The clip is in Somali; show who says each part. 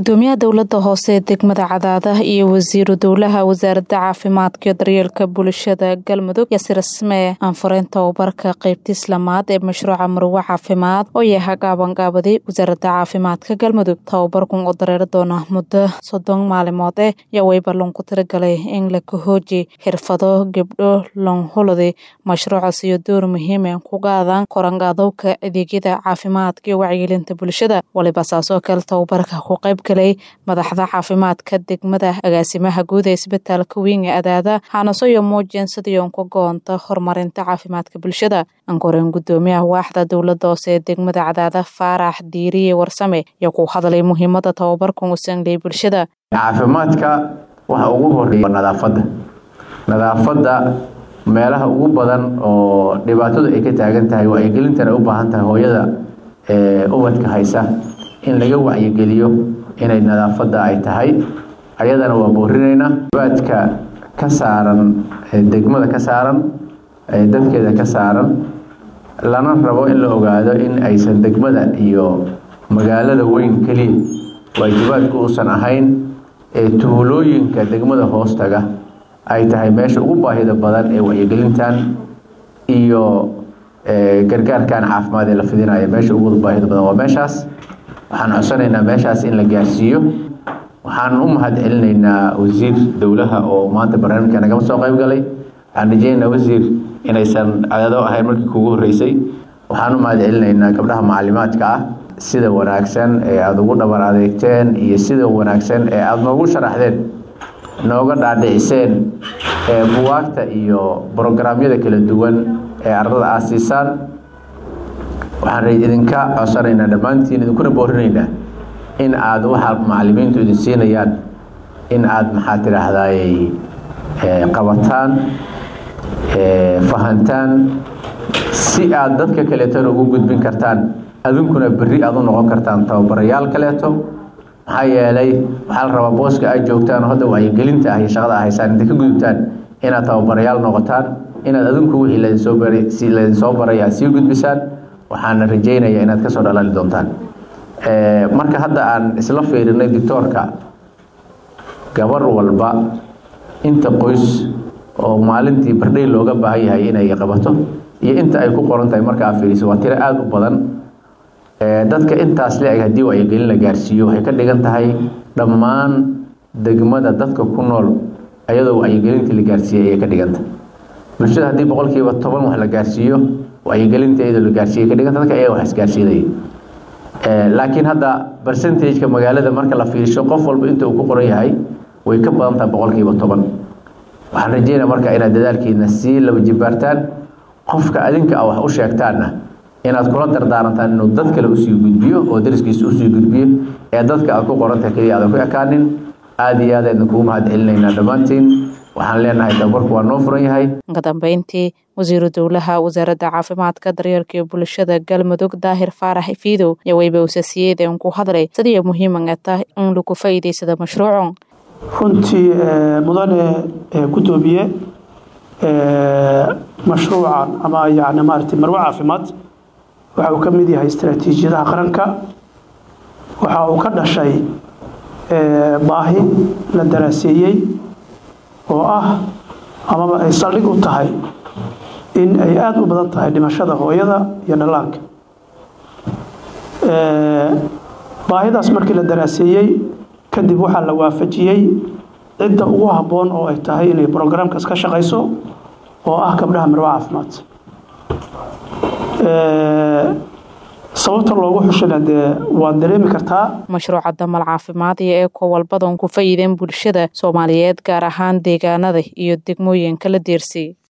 Speaker 1: gudoomiyaha dowlada hoose ee degmada cadaada iyo wasiiru dowlaha wasaaradda caafimaadka iyo daryeelka bulshada galmudug yasir ismee aanfureen tababarka qeybta islamaad ee mashruuca marwe caafimaad oo yaha gaabangaabadi wasaaradda caafimaadka galmudug tababarkun oo dareeri doona muddo soddon maalimood eh yaa weyba loonku tiragalay in la kahooji xirfado gebdho longhuladi mashruucaas iyo door muhiime ku qaadaan korangaadowka adeegyada caafimaadka iyo wacyigelinta bulshada waliba saasoo kale tababarka ku qayb galay madaxda caafimaadka degmada agaasimaha guud ee isbitaalka weyn ee adaada xaanasoyo muujeen sidiion ku goonta horumarinta caafimaadka bulshada ankoreen gudoomiyaha waaxda dowlada hoose ee degmada cadaada faarax diiriye warsame iyo ku hadlay muhiimada tababarkan u sanglay bulshada
Speaker 2: caafimaadka waxa ugu horeeya nadaafadda nadaafadda meelaha ugu badan oo dhibaatadu ay ka taagan tahay wacyigelintana u baahan tahay hooyada ubadka haysa in laga wacyigeliyo inay nadaafadda ay tahay ayadana waa boorinaynaa baadka ka saaran degmada ka saaran dadkeeda ka saaran lana rabo in la ogaado in aysan degmada iyo magaalada weyn keliya waajibaadku uusan ahayn ee tuulooyinka degmada hoostaga ay tahay meesha ugu baahida badan ee wacyigelintan iyo gargaarkan caafimaad ee la fidinaya meesha ugu baahida badan waa meeshaas waxaan codsanaynaa meeshaas in la gaarsiiyo waxaan u mahad celinaynaa wasiir dowlaha oo maanta barnaamijka nagama soo qayb galay waxaan rajeynaynaa wasiir inaysan cadaado ahayn markii kugu horreysay waxaan u mahad celinaynaa gabdhaha macalimaadka ah sida wanaagsan ee aada ugu dhabar adeegteen iyo sida wanaagsan ee aada noogu sharaxdeen nooga dhaadhiciseen buwaagta iyo brograamyada kala duwan ee ardada aad siisaan waxaan idinka codsanaynaa dhammaantiin idinkuna boorinaynaa in aad waxa macalimiintu idin siinayaan in aad maxaa tidhaahdaay qabataan fahantaan si aad dadka kaleetona ugu gudbin kartaan adinkuna berri aad u noqon kartaan tababarayaal kaleeto maxaa yeelay waxaa la rabaa booska aad joogtaan oo hadda wacyigelinta ah iyo shaqada ah haysaan intay ka gudubtaan inaad tababarayaal noqotaan inaad adinku wixii ladinsoo baray si ladinsoo baray aad sii gudbisaan waxaana rajeynayaa inaad kasoo dhalaali doontaan marka hadda aan isla fiirinay doctoorka gabar walba inta qoys oo maalintii bardhay looga baahan yahay inay qabato iyo inta ay ku qoran tahay marka aad fiiriso waa tiro aada u badan dadka intaas le-eg haddii wacyigelin la gaarsiiyo waxay ka dhigan tahay dhammaan degmada dadka ku nool ayadoo wacyigelintii la gaarsiiyey ayay ka dhiganta bulshada haddii boqolkiiba toban wax la gaarsiiyo wacyigelinta iyadoo la gaarsiiyey ka dhiganta dadka ayaga wax isgaarsiinaya laakiin hadda percentageka magaalada marka la fiirsho qof walba inta uu ku qoran yahay way ka badan tahay boqolkiiba toban waxaan rajeynaya marka inaad dadaalkiina sii laba jibaartaan qofka adinka a wax u sheegtaanna inaad kula dardaarantaan inuu dad kale usii gudbiyo oo dariskiisa usii gudbiyo ee dadka aad ku qorantahay keliya aadan ku ekaanin aada iyo aad aydan kugu mahad celinaynaa dhammaantiin waxaan leenahay tababarku waa noo furan yahay
Speaker 1: ka dambeyntii wasiiru dowlaha wasaaradda caafimaadka daryeelka iyo bulshada galmudug daahir faarax fiidow iyo weyba usasiyeedeen ku hadlay sidii muhiimanga tahay in lagu faa'iidaysado mashruucun
Speaker 3: runtii mudane gudoomiye mashruucan ama yani maarata marwe caafimaad waxa uu ka mid yahay istaraatiijiyadaha qaranka waxa uu ka dhashay baahi la daraaseeyey oo ah amaba ay saldhig u tahay in ay aada u badan tahay dhimashada hooyada iyo dhallaanka baahidaas markii la daraaseeyey kadib waxaa la waafajiyey cidda ugu habboon oo ay tahay inay brograamkaas ka shaqayso oo ah gabdhaha marwe caafimaad sababta loogu xushana dee waad dareemi kartaa
Speaker 1: mashruuca damal caafimaad iyo ee kowalbadan ku faa'iideen bulshada soomaaliyeed gaar ahaan deegaanada iyo degmooyinka la deersay